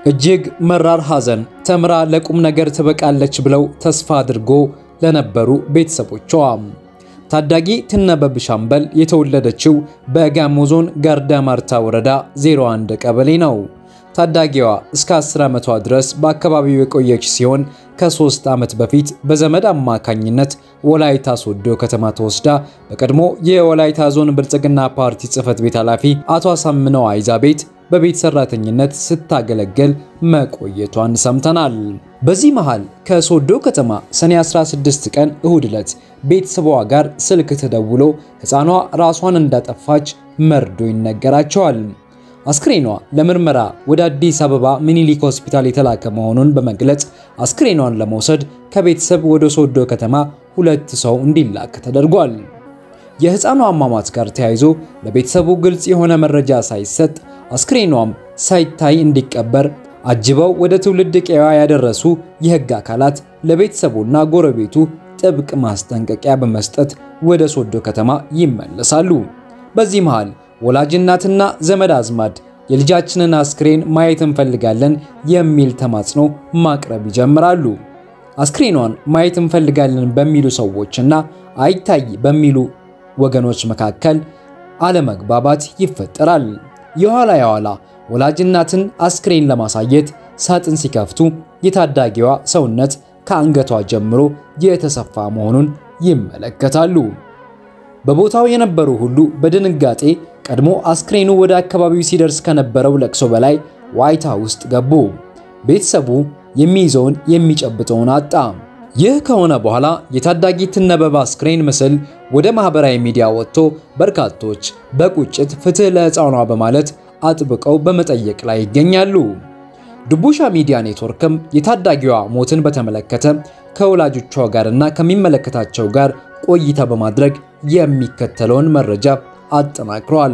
እጅግ መራር ሐዘን ተምራ ለቁም ነገር ትበቃለች ብለው ተስፋ አድርጎ ለነበሩ ቤተሰቦቿ ታዳጊ ትነበብ ሻምበል የተወለደችው በጋሞ ዞን ጋርዳ ማርታ ወረዳ 01 ቀበሌ ነው። ታዳጊዋ እስከ 10 ዓመቷ ድረስ በአካባቢው የቆየች ሲሆን ከሶስት ዓመት በፊት በዘመድ አማካኝነት ወላይታ ሶዶ ከተማ ተወስዳ በቀድሞ የወላይታ ዞን ብልጽግና ፓርቲ ጽሕፈት ቤት ኃላፊ አቶ አሳምነው አይዛ ቤት በቤት ሰራተኝነት ስታገለግል መቆየቷን ሰምተናል። በዚህ መሃል ከሶዶ ከተማ ሰኔ 16 ቀን እሁድ ዕለት ቤተሰቧ ጋር ስልክ ተደውሎ ሕፃኗ ራሷን እንዳጠፋች መርዶ ይነገራቸዋል። አስክሬኗ ለምርመራ ወደ አዲስ አበባ ሚኒሊክ ሆስፒታል የተላከ መሆኑን በመግለጽ አስክሬኗን ለመውሰድ ከቤተሰብ ወደ ሶዶ ከተማ ሁለት ሰው እንዲላክ ተደርጓል። የሕፃኗ አሟሟት ጋር ተያይዞ ለቤተሰቡ ግልጽ የሆነ መረጃ ሳይሰጥ አስክሬኗም ሳይታይ እንዲቀበር አጅበው ወደ ትውልድ ቀያ ያደረሱ የሕግ አካላት ለቤተሰቡና ጎረቤቱ ጥብቅ ማስጠንቀቂያ በመስጠት ወደ ሶዶ ከተማ ይመለሳሉ። በዚህ መሃል ወላጅ እናትና ዘመድ አዝማድ የልጃችንን አስክሬን ማየት እንፈልጋለን የሚል ተማጽኖ ማቅረብ ይጀምራሉ። አስክሬኗን ማየት እንፈልጋለን በሚሉ ሰዎችና አይታይ በሚሉ ወገኖች መካከል አለመግባባት ይፈጠራል። የኋላ የኋላ ወላጅ እናትን አስክሬን ለማሳየት ሳጥን ሲከፍቱ የታዳጊዋ ሰውነት ከአንገቷ ጀምሮ የተሰፋ መሆኑን ይመለከታሉ። በቦታው የነበሩ ሁሉ በድንጋጤ ቀድሞ አስክሬኑ ወደ አካባቢው ሲደርስ ከነበረው ለቅሶ በላይ ዋይታ ውስጥ ገቡ። ቤተሰቡ የሚይዘውን የሚጨብጠውን አጣ። ይህ ከሆነ በኋላ የታዳጊ ትነበብ አስክሬን ምስል ወደ ማህበራዊ ሚዲያ ወጥቶ በርካቶች በቁጭት ፍትህ ለሕፃኗ በማለት አጥብቀው በመጠየቅ ላይ ይገኛሉ። ድቡሻ ሚዲያ ኔትወርክም የታዳጊዋ ሞትን በተመለከተ ከወላጆቿ ጋርና ከሚመለከታቸው ጋር ቆይታ በማድረግ የሚከተለውን መረጃ አጠናክሯል።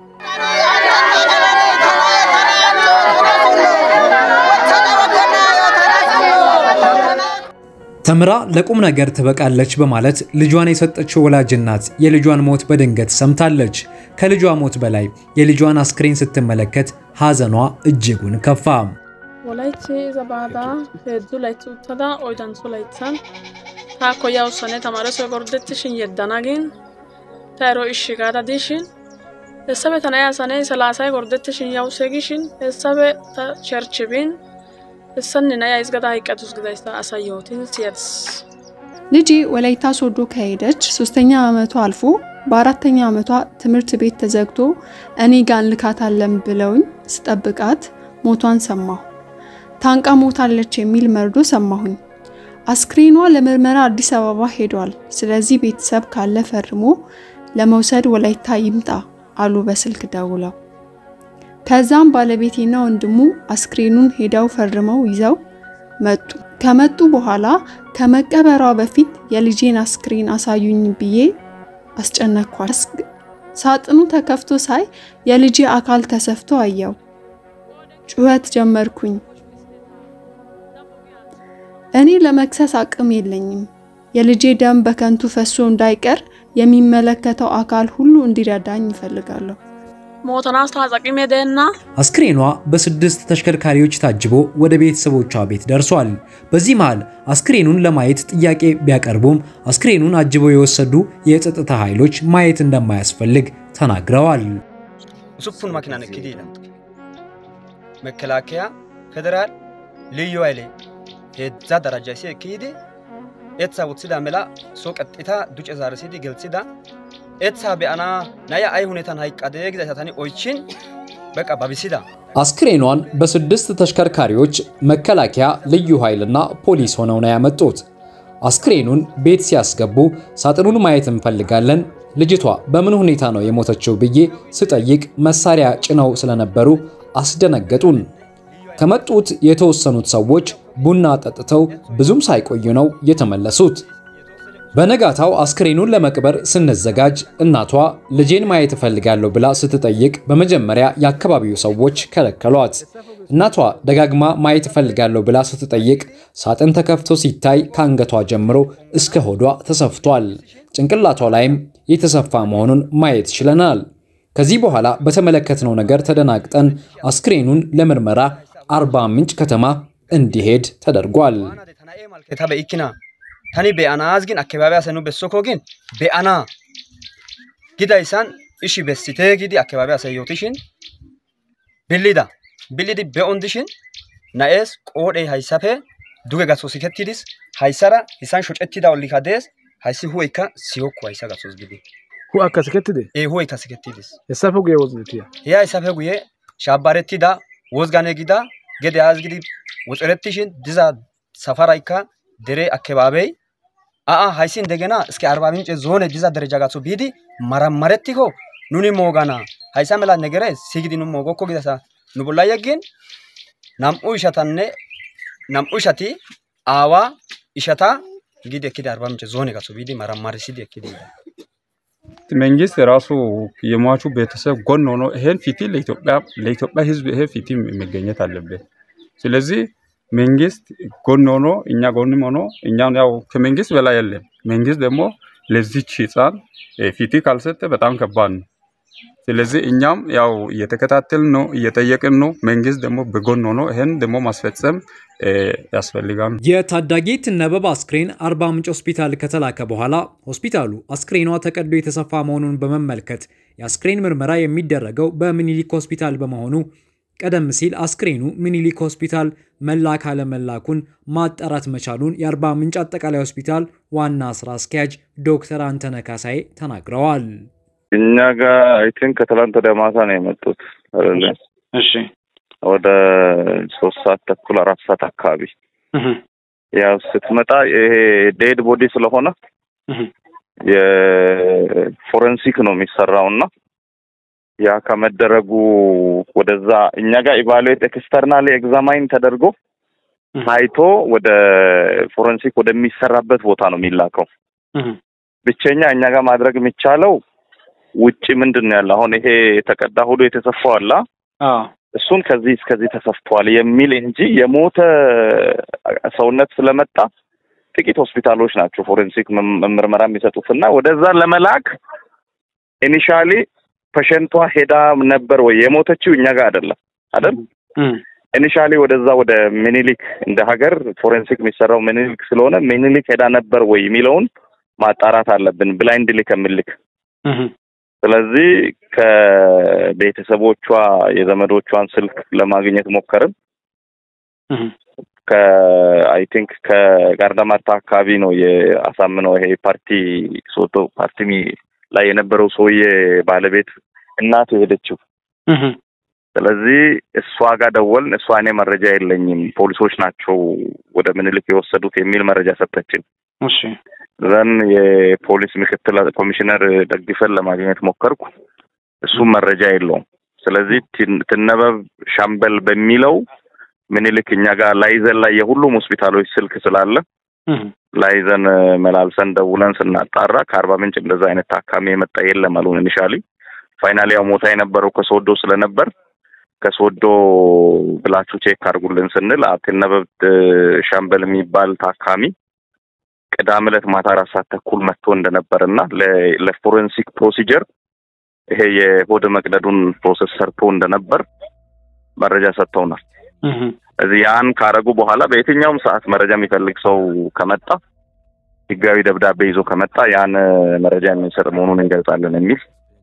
ተምራ ለቁም ነገር ትበቃለች በማለት ልጇን የሰጠችው ወላጅ እናት የልጇን ሞት በድንገት ሰምታለች። ከልጇ ሞት በላይ የልጇን አስክሬን ስትመለከት ሐዘኗ እጅጉን ከፋ። Wolaytti iza baada heezzu laytti uttada oydantso layttan taakko yawussanne tamaaresoy gorddettishin yeddana gin ta ero ishshi gaada dishin hessafe ta na'iya sanee salaasay gorddettishin yawuse gishin hessafe ta cherchi bin hessanne na'iya izgada hayqqatus gidayssa asay yootin siyadis. ልጄ ወላይታ ሶዶ ከሄደች ሶስተኛ ዓመቷ አልፎ በአራተኛ ዓመቷ ትምህርት ቤት ተዘግቶ እኔ ጋር እንልካታለን ብለውኝ ስጠብቃት ሞቷን ሰማሁ። ታንቃ ሞታለች የሚል መርዶ ሰማሁኝ። አስክሬኗ ለምርመራ አዲስ አበባ ሄዷል። ስለዚህ ቤተሰብ ካለ ፈርሞ ለመውሰድ ወላይታ ይምጣ አሉ በስልክ ደውለው። ከዛም ባለቤቴና ወንድሙ አስክሬኑን ሄደው ፈርመው ይዘው መጡ። ከመጡ በኋላ ከመቀበሯ በፊት የልጄን አስክሬን አሳዩኝ ብዬ አስጨነኳል። ሳጥኑ ተከፍቶ ሳይ የልጄ አካል ተሰፍቶ አየው። ጩኸት ጀመርኩኝ። እኔ ለመክሰስ አቅም የለኝም። የልጄ ደም በከንቱ ፈሶ እንዳይቀር የሚመለከተው አካል ሁሉ እንዲረዳኝ ይፈልጋለሁ። Mootonaas taasaqimee deennaa አስክሬኗ በስድስት ተሽከርካሪዎች ታጅቦ ወደ ቤተሰቦቿ ቤት ደርሷል። በዚህ መሃል አስክሬኑን ለማየት ጥያቄ ቢያቀርቡም አስክሬኑን አጅበው የወሰዱ የጸጥታ ኃይሎች ማየት እንደማያስፈልግ ተናግረዋል። usuppun makinan ekkidi yiidha mekelaakiya federaal liyyu hayle heedzdza darajja isi ekkiyidi etsaa woththida mela so qexxita duce zaarissidi gelthida etsaa be'ana na'iya ay hunetan hayqqadee gizayssa tani oychin beqa babisida አስክሬኗን በስድስት ተሽከርካሪዎች መከላከያ፣ ልዩ ኃይልና ፖሊስ ሆነው ነው ያመጡት። አስክሬኑን ቤት ሲያስገቡ ሳጥኑን ማየት እንፈልጋለን፣ ልጅቷ በምን ሁኔታ ነው የሞተችው ብዬ ስጠይቅ መሳሪያ ጭነው ስለነበሩ አስደነገጡን። ከመጡት የተወሰኑት ሰዎች ቡና ጠጥተው ብዙም ሳይቆዩ ነው የተመለሱት። በነጋታው አስክሬኑን ለመቅበር ስንዘጋጅ እናቷ ልጄን ማየት እፈልጋለሁ ብላ ስትጠይቅ በመጀመሪያ የአካባቢው ሰዎች ከለከሏት። እናቷ ደጋግማ ማየት እፈልጋለሁ ብላ ስትጠይቅ ሳጥን ተከፍቶ ሲታይ ከአንገቷ ጀምሮ እስከ ሆዷ ተሰፍቷል። ጭንቅላቷ ላይም የተሰፋ መሆኑን ማየት ችለናል። ከዚህ በኋላ በተመለከትነው ነገር ተደናግጠን አስክሬኑን ለምርመራ አርባ ምንጭ ከተማ እንዲሄድ ተደርጓል። ta be'ikkina tani be'anaas gin akkabaabiyaa asay nu bessoko gin be'ana gidayssan ishi bessitee gidi akkabaabiyaa asay yootishin billida billidi be'on dishin na'ees qoodhee hayssafe duge gaso sikettidis hayssara hissan shocettida ollikka dees hayssi hu'eykka siyokku hayssa gasos gidi Hu akka sikettide? ee hu'eykka sikettidis Hessafe guye wozitiya. he hayssafe guye shaabbarettida wozgane gida gede aas gidi woxerettishin diza safaraykka dere akkebaabey a'a hayssi indegena iski arba mince zoone diza dereja gatho biidi maramarettikko nuni moogana hayssa mela negere sigidi nu moogokko gidasa nu bolla yeggin nam'u ishatanne nam'u ishati aawa ishata gidi ekkidi arba mince zoone gatho biidi maramarisidi ekkidi መንግስት ራሱ የሟቹ ቤተሰብ ጎን ሆኖ ይሄን ፊት ለኢትዮጵያ ለኢትዮጵያ ሕዝብ ይሄ ፊት መገኘት አለበት። ስለዚህ መንግስት ጎን ሆኖ እኛ ጎንም ሆኖ እኛን ያው ከመንግስት በላይ የለም። መንግስት ደግሞ ለዚች ህፃን ፊት ካልሰጠ በጣም ከባድ ነው። ስለዚህ እኛም ያው እየተከታተልን ነው፣ እየጠየቅን ነው። መንግስት ደግሞ በጎን ሆኖ ይሄን ደግሞ ማስፈጸም ያስፈልጋል። የታዳጊ ትነበብ አስክሬን አርባ ምንጭ ሆስፒታል ከተላከ በኋላ ሆስፒታሉ አስክሬኗ ተቀዶ የተሰፋ መሆኑን በመመልከት የአስክሬን ምርመራ የሚደረገው በሚኒሊክ ሆስፒታል በመሆኑ ቀደም ሲል አስክሬኑ ሚኒሊክ ሆስፒታል መላክ አለመላኩን ማጣራት መቻሉን የአርባ ምንጭ አጠቃላይ ሆስፒታል ዋና ስራ አስኪያጅ ዶክተር አንተነ ካሳዬ ተናግረዋል። እኛ ጋር አይ ቲንክ ከትላንት ወደ ማታ ነው የመጡት አይደለ? እሺ ወደ ሶስት ሰዓት ተኩል አራት ሰዓት አካባቢ ያው ስትመጣ ይሄ ዴድ ቦዲ ስለሆነ የፎረንሲክ ነው የሚሰራው እና ያ ከመደረጉ ወደዛ እኛ ጋር ኢቫሉዌት ኤክስተርናል ኤግዛማይን ተደርጎ ታይቶ ወደ ፎረንሲክ ወደሚሰራበት ቦታ ነው የሚላከው። ብቸኛ እኛ ጋር ማድረግ የሚቻለው ውጭ ምንድን ነው ያለ አሁን ይሄ የተቀዳ ሆዶ የተሰፋው አላ እሱን ከዚህ እስከዚህ ተሰፍቷል የሚል እንጂ የሞተ ሰውነት ስለመጣ ጥቂት ሆስፒታሎች ናቸው ፎሬንሲክ ምርመራ የሚሰጡት እና ወደዛ ለመላክ ኢኒሻሊ ፔሸንቷ ሄዳ ነበር ወይ የሞተችው እኛ ጋር አይደለም አይደል ኢኒሻሊ ወደዛ ወደ ሚኒሊክ እንደ ሀገር ፎሬንሲክ የሚሰራው ሚኒሊክ ስለሆነ ሚኒሊክ ሄዳ ነበር ወይ የሚለውን ማጣራት አለብን ብላይንድሊ ከምልክ ስለዚህ ከቤተሰቦቿ የዘመዶቿን ስልክ ለማግኘት ሞከርን። ከአይ ቲንክ ከጋርዳማታ አካባቢ ነው የአሳምነው ይሄ ፓርቲ ሶቶ ፓርቲ ላይ የነበረው ሰውዬ ባለቤት እናት የሄደችው። ስለዚህ እሷ ጋር ደወልን። እሷ እኔ መረጃ የለኝም ፖሊሶች ናቸው ወደ ምኒልክ የወሰዱት የሚል መረጃ ሰጠችን። እሺ ዘን የፖሊስ ምክትል ኮሚሽነር ደግፈን ለማግኘት ሞከርኩ። እሱም መረጃ የለውም። ስለዚህ ትነበብ ሻምበል በሚለው ምኒልክ እኛ ጋር ላይዘን ላይ የሁሉም ሆስፒታሎች ስልክ ስላለ ላይዘን መላልሰን ደውለን ስናጣራ ከአርባ ምንጭ እንደዛ አይነት ታካሚ የመጣ የለም አሉን። ኢኒሻሊ ፋይናሊ ያው ሞታ የነበረው ከሶዶ ስለነበር ከሶዶ ብላችሁ ቼክ አድርጉልን ስንል ትነበብ ሻምበል የሚባል ታካሚ ቅዳሜ ዕለት ማታ አራት ሰዓት ተኩል መጥቶ እንደነበር እና ለፎረንሲክ ፕሮሲጀር ይሄ የሆድ መቅደዱን ፕሮሰስ ሰርቶ እንደነበር መረጃ ሰጥተውናል። እዚህ ያን ካረጉ በኋላ በየትኛውም ሰዓት መረጃ የሚፈልግ ሰው ከመጣ ህጋዊ ደብዳቤ ይዞ ከመጣ ያን መረጃ የምንሰጥ መሆኑን እንገልጻለን የሚል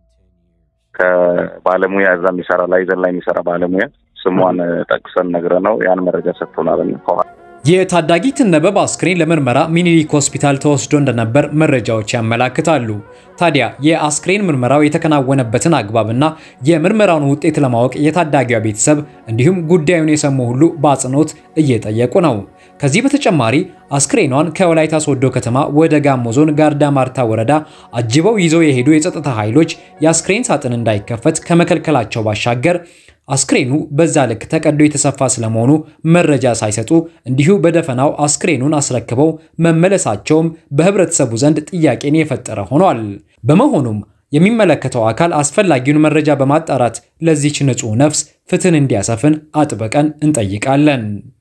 ከባለሙያ እዛ የሚሰራ ላይዘን ላይ የሚሰራ ባለሙያ ስሟን ጠቅሰን ነግረ ነው ያን መረጃ ሰጥቶናል ከኋላ የታዳጊ ትነበብ አስክሬን ለምርመራ ሚኒሊክ ሆስፒታል ተወስዶ እንደነበር መረጃዎች ያመላክታሉ። ታዲያ የአስክሬን ምርመራው የተከናወነበትን አግባብና የምርመራውን ውጤት ለማወቅ የታዳጊዋ ቤተሰብ እንዲሁም ጉዳዩን የሰሙ ሁሉ በአጽንኦት እየጠየቁ ነው። ከዚህ በተጨማሪ አስክሬኗን ከወላይታ ሶዶ ከተማ ወደ ጋሞ ዞን ጋርዳ ማርታ ወረዳ አጅበው ይዘው የሄዱ የጸጥታ ኃይሎች የአስክሬን ሳጥን እንዳይከፈት ከመከልከላቸው ባሻገር አስክሬኑ በዛ ልክ ተቀዶ የተሰፋ ስለመሆኑ መረጃ ሳይሰጡ እንዲሁ በደፈናው አስክሬኑን አስረክበው መመለሳቸውም በህብረተሰቡ ዘንድ ጥያቄን የፈጠረ ሆኗል። በመሆኑም የሚመለከተው አካል አስፈላጊውን መረጃ በማጣራት ለዚች ንጹሕ ነፍስ ፍትህን እንዲያሰፍን አጥብቀን እንጠይቃለን።